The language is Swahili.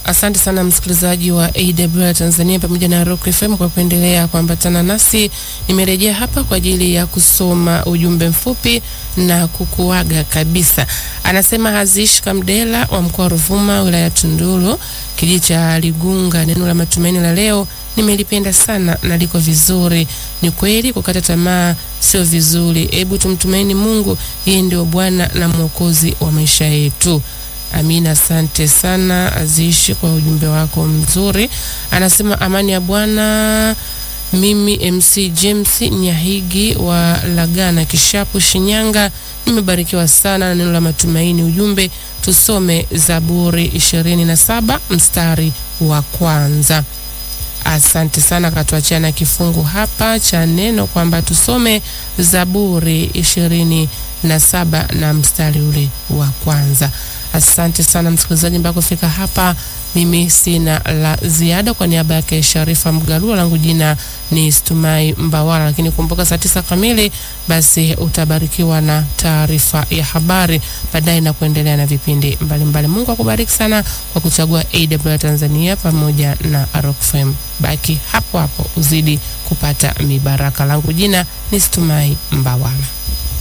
Asante sana msikilizaji wa AWR Tanzania pamoja na Rock FM kwa kuendelea kuambatana nasi. Nimerejea hapa kwa ajili ya kusoma ujumbe mfupi na kukuaga kabisa. Anasema Hazish Kamdela wa mkoa wa Ruvuma, wilaya ya Tunduru, kijiji cha Ligunga. Neno la matumaini la leo nimelipenda sana na liko vizuri. Ni kweli kukata tamaa sio vizuri. Hebu tumtumaini Mungu, yeye ndio Bwana na Mwokozi wa maisha yetu. Amina, asante sana Azishi kwa ujumbe wako mzuri. Anasema amani ya Bwana. Mimi MC James Nyahigi wa Lagana Kishapu, Shinyanga, nimebarikiwa sana na neno la matumaini. Ujumbe tusome Zaburi ishirini na saba mstari wa kwanza. Asante sana, katuachia na kifungu hapa cha neno kwamba tusome Zaburi ishirini na saba na mstari ule wa kwanza. Asante sana msikilizaji, mpaka kufika hapa, mimi sina la ziada. Kwa niaba yake Sharifa Mgalua, langu jina ni Stumai Mbawala, lakini kumbuka saa tisa kamili basi utabarikiwa na taarifa ya habari baadaye na kuendelea na vipindi mbalimbali mbali. Mungu akubariki sana kwa kuchagua AWR Tanzania pamoja na Rock FM. Baki hapo hapo uzidi kupata mibaraka. Langu jina ni Stumai Mbawala.